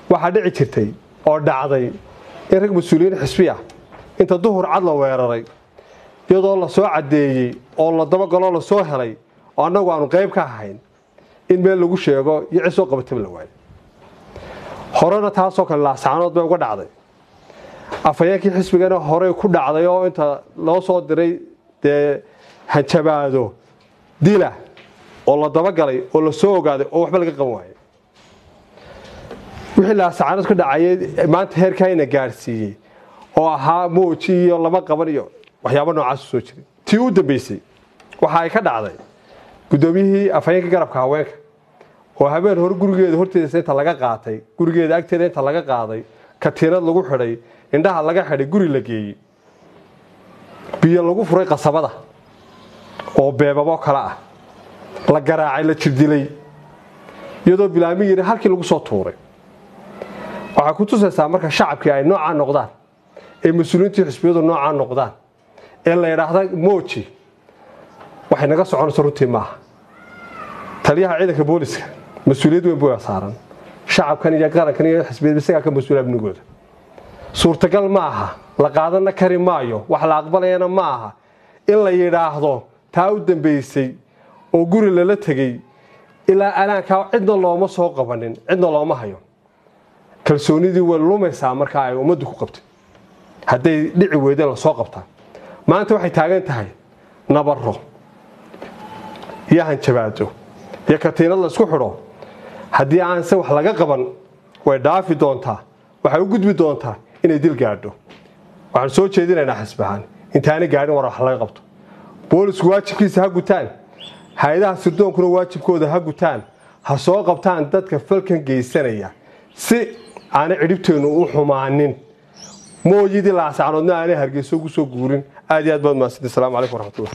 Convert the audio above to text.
waxaa dhici jirtay oo dhacday in rag mas-uuliyiin xisbiya inta duhur cad la weeraray iyadoo la soo caddeeyey oo la dabagaloo la soo helay oo annagu aanu qayb ka ahayn in meel lagu sheego iyo cid soo qabataba la waayo horena taasoo kale laascaanood bay uga dhacday afhayeenkii xisbigana horey ku dhacday oo inta loo soo diray dee hanjabaado dila oo la dabagalay oo la soo ogaaday oo waxba laga qaban waayay wixii laascaanood ka dhacayay maanta heerkaayna gaadhsiiyey oo ahaa mooji iyo lama qaban iyo waxyaabo noocaasu soo jiray tii u dambeysay waxa ay ka dhacday guddoomiyihii afhayeenka garabka haweenka oo habeen hore gurigeeda horteedasa inta laga qaatay gurigeeda agteeda inta laga qaaday katiinad lagu xidhay indhaha laga xidhay guri la geeyey biyo lagu furay qasabada oo beebabo kale ah la garaacay la jirdilay iyadoo bilaami yiri halkii lagu soo tuuray waxay ku tusaysaa marka shacabkii ay noocaa noqdaan ee mas-uuliyiintii xisbiyadu noocaa noqdaan ee la yidhaahda mooji waxay naga soconayso runtii maaha taliyaha ciidanka booliska mas-uuliyad weyn buu saaran shacabkan iyo qarankan iyo xisbiyad isagaa ka mas-uula amnigooda suurtagal ma aha la qaadana kari maayo wax la aqbalayana ma aha in la yidhaahdo taa u dambeysay oo guri lala tegey ilaa alaankaa cidna looma soo qabanin cidna looma hayo kalsoonidii way lumaysaa markaa ay ummaddu ku qabtay hadday dhici weydeen lasoo qabtaa maanta waxay taagan tahay nabaro iyo hanjabaado iyo katiinad laysku xidho haddii aanse wax laga qaban way dhaafi doontaa waxay u gudbi doontaa inay dil gaadho waxaan soo jeedinaynaa xisbahaan intaana gaadhin war wax laga qabto boolisku waajibkiisa ha gutaan hay-adaha sirdoonkuna waajibkooda ha gutaan ha soo qabtaan dadka falkan geysanaya si aanay cidhibteennu u xumaanin mooyidii laasacnoodna aanay hargeyso ugu soo guurin aad iyo aad baad mahadsanti asalaamu calaykum waraxmatullah